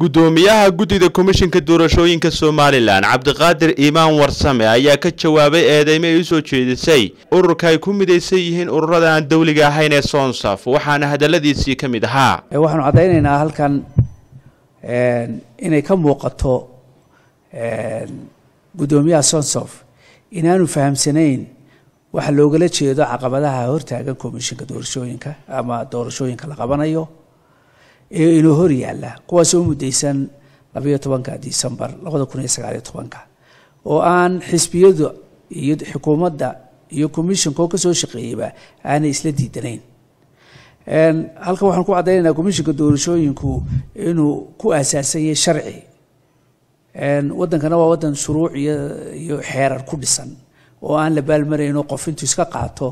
gudoomiyaha guddida komishinka doorashooyinka somalilan cabdiqaadir iimaan warsame ayaa ka jawaabay eedeymo ay usoo jeedisay ururka ay ku midaysan yihiin ururada aan dowliga ahayn ee sonsaf waxaana hadaladiisii ka mid ahaa waxaanu caddaynaynaa halkan inay ka muuqato guddoomiyaha sonsof inaanu fahamsanayn waxa loogala jeedo caqabadaha hortaagan komishinka doorashooyinka ama doorashooyinka la qabanayo ee inuu hor yaalla kuwaasoo u muddaysan labayo tobanka disembar labada kun iyo sagaaliyo tobanka oo aan xisbiyadu iyo xukuumadda iyo commissionka oo kasoo shaqeeyeyba aanay isla diidanayn halkan waxaan ku caddaynaynaa commishinka doorashooyinku inuu ku aasaasan yahay sharci waddankana waa waddan shuruuc iyo iyo xeerar ku dhisan oo aan la baalmarayno qof intuu iska qaato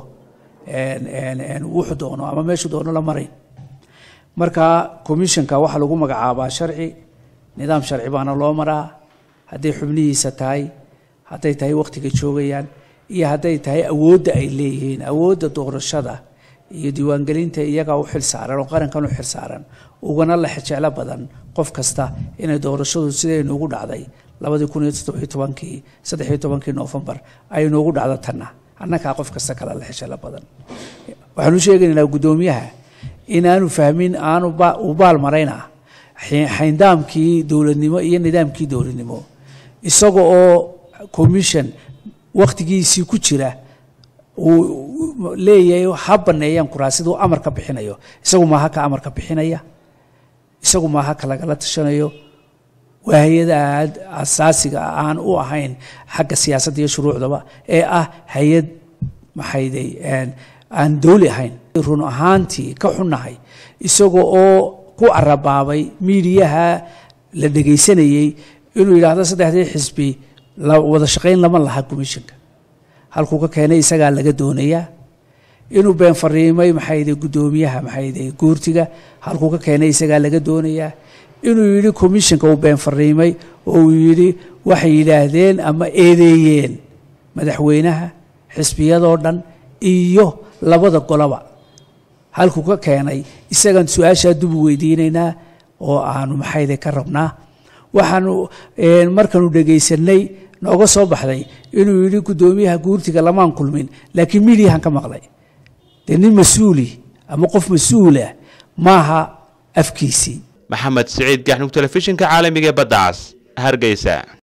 wuxuu doono ama meeshuu doono la marayn marka commissionka waxaa lagu magacaabaa sharci nidaam sharci baana loo maraa hadday xubnihiisa tahay hadday tahay wakhtiga joogayaan iyo hadday tahay awoodda ay leeyihiin awoodda doorashada iyo diiwaangelinta iyagaa u xil saaran oo qarankan u xil saaran ugana la jeclo badan qof kasta inay doorashadu siday noogu dhacday labadii kun iyo toddobiyo tobankii saddexiyo tobankii noofembar ay noogu dhacdo tanna annagaa qof kasta kale la xijelo badan waxaanu sheegaynaa guddoomiyaha inaanu fahmin aanu u baal marayna xayndaamkii dowladnimo iyo nidaamkii dowladnimo isaga oo commission wakhtigiisii ku jira uu leeyahay ha baneeyaan kuraasiduu amarka bixinayo isagu maaha ka amarka bixinaya isagu maaha ka lagala tashanayo waa hay-ada aad asaasiga aan u ahayn xagga siyaasadda iyo shuruucdaba ee ah hay-ad maxayday aan dowli ahayn run ahaantii ka xunnahay isaga oo ku carabaabay miidiyaha la dhegaysanayey inuu yidhaahdo saddexdii xisbi wada shaqayn lama laha commissionka halkuu ka keenay isagaa laga doonayaa inuu been fariimay maxayday guddoomiyaha maxayday guurtiga halkuu ka keenay isagaa laga doonayaa inuu yidhi commissionka uu been fariimay oo uu yidhi waxay yidhaahdeen ama eedeeyeen madaxweynaha xisbiyadoo dhan iyo labada goloba halkuu ka keenay isagaan su-aashaa dubu weydiinaynaa oo aanu maxayday ka rabnaa waxaanu markaanu dhegaysanay nooga soo baxday inuu yidhi guddoomiyaha guurtiga lamaan kulmin laakiin midiyahan ka maqlay dee nin mas-uuli ama qof mas-uulah maaha afkiisii maxamed siciid gaxnug telefishinka caalamiga ee badda cas hargeysa